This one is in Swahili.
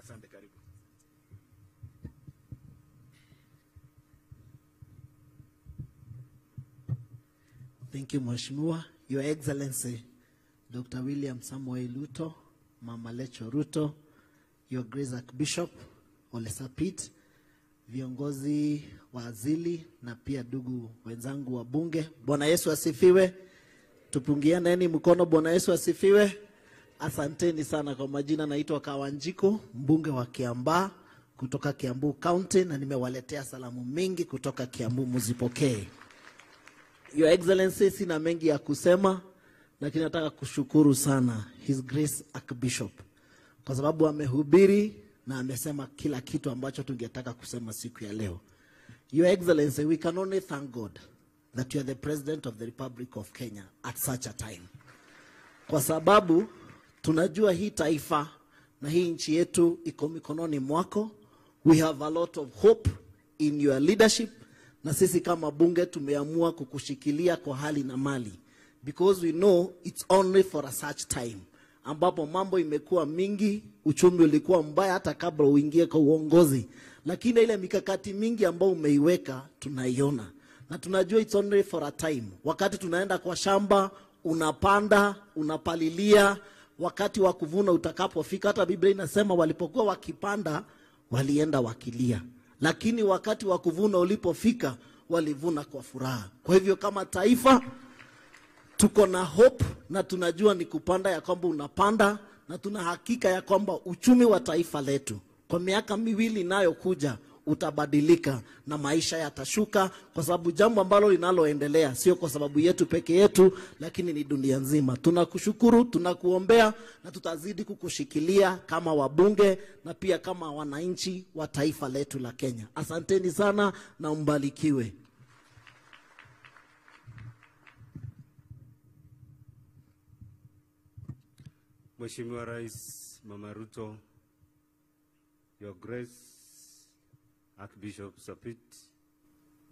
Asante, karibu. Thank you, Mheshimiwa. Your Excellency, Dr. William Samuel Ruto, Mama Lecho Ruto, Your Grace Archbishop Ole Sapit, viongozi wa azili na pia ndugu wenzangu wa bunge. Bwana Yesu asifiwe. Tupungianeni mkono. Bwana Yesu asifiwe. Asanteni sana kwa majina, naitwa Kawanjiko, mbunge wa Kiambaa kutoka Kiambu County, na nimewaletea salamu mingi kutoka Kiambu, muzipokee. Your Excellency, sina mengi ya kusema, lakini nataka kushukuru sana His Grace Archbishop kwa sababu amehubiri na amesema kila kitu ambacho tungetaka kusema siku ya leo. Your Excellency, we can only thank God that you are the President of the Republic of Kenya at such a time, kwa sababu tunajua hii taifa na hii nchi yetu iko mikononi mwako. We have a lot of hope in your leadership, na sisi kama bunge tumeamua kukushikilia kwa hali na mali, because we know it's only for a such time ambapo mambo imekuwa mingi, uchumi ulikuwa mbaya hata kabla uingie kwa uongozi, lakini ile mikakati mingi ambayo umeiweka tunaiona na tunajua it's only for a time. Wakati tunaenda kwa shamba, unapanda, unapalilia, wakati wa kuvuna utakapofika, hata Biblia inasema walipokuwa wakipanda walienda wakilia, lakini wakati wa kuvuna ulipofika walivuna kwa furaha. Kwa hivyo kama taifa tuko na hope na tunajua ni kupanda ya kwamba unapanda, na tuna hakika ya kwamba uchumi wa taifa letu kwa miaka miwili inayokuja utabadilika na maisha yatashuka, kwa sababu jambo ambalo linaloendelea sio kwa sababu yetu peke yetu, lakini ni dunia nzima. Tunakushukuru, tunakuombea na tutazidi kukushikilia kama wabunge na pia kama wananchi wa taifa letu la Kenya. Asanteni sana na mbarikiwe. Mheshimiwa Rais Mama Ruto, Your Grace Archbishop Sapit,